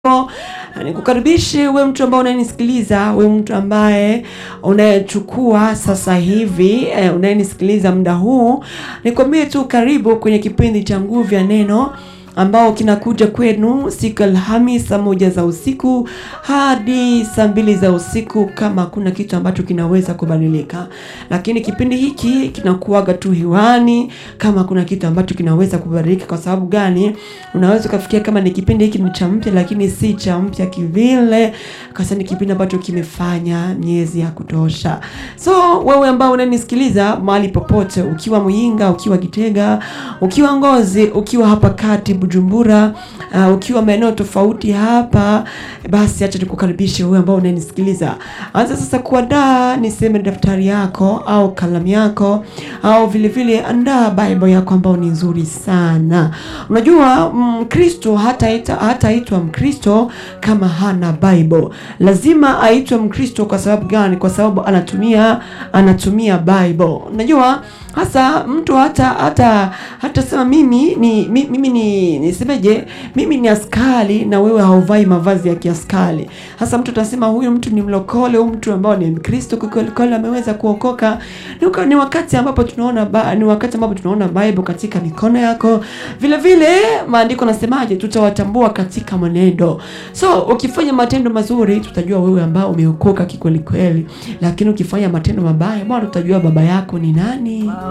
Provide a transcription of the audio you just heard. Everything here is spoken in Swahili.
Nikukaribishe we mtu ambaye unayenisikiliza, we mtu ambaye unayechukua sasa hivi eh, unayenisikiliza muda huu, nikwambie tu karibu kwenye kipindi cha Nguvu ya Neno ambao kinakuja kwenu siku ya Alhamisi saa moja za usiku hadi saa mbili za usiku, kama kuna kitu ambacho kinaweza kubadilika. Lakini kipindi hiki kinakuaga tu hewani kama kuna kitu ambacho kinaweza kubadilika. Kwa sababu gani? Unaweza ukafikia kama ni kipindi hiki ni cha mpya, lakini si cha mpya kivile, kwa sababu ni kipindi ambacho kimefanya miezi ya kutosha. So wewe ambao unanisikiliza mahali popote, ukiwa Muyinga, ukiwa Kitega, ukiwa Ngozi, ukiwa hapa kati Bujumbura, uh, ukiwa maeneo tofauti hapa, basi acha nikukaribishe wewe ambao unanisikiliza. Anza sasa kuandaa, niseme daftari yako au kalamu yako au vile vile andaa Bible yako ambao ni nzuri sana. Unajua Mkristo hataita hataitwa Mkristo kama hana Bible. Lazima aitwe Mkristo kwa sababu gani? Kwa sababu anatumia anatumia Bible. Unajua hasa mtu hata hata hata sema mimi ni mi- mimi ni nisemeje, mimi ni askari na wewe hauvai mavazi ya kiaskari. Hasa mtu atasema huyu mtu ni mlokole, huyu mtu ambao ni Mkristo kweli kweli ameweza kuokoka. Ni, waka- ni wakati ambapo tunaona ba, ni wakati ambapo tunaona Bible katika mikono yako. Vile vile maandiko nasemaje, tutawatambua katika mwenendo. So ukifanya matendo mazuri, tutajua wewe ambao umeokoka kikweli kweli, lakini ukifanya matendo mabaya, bwana, tutajua baba yako ni nani.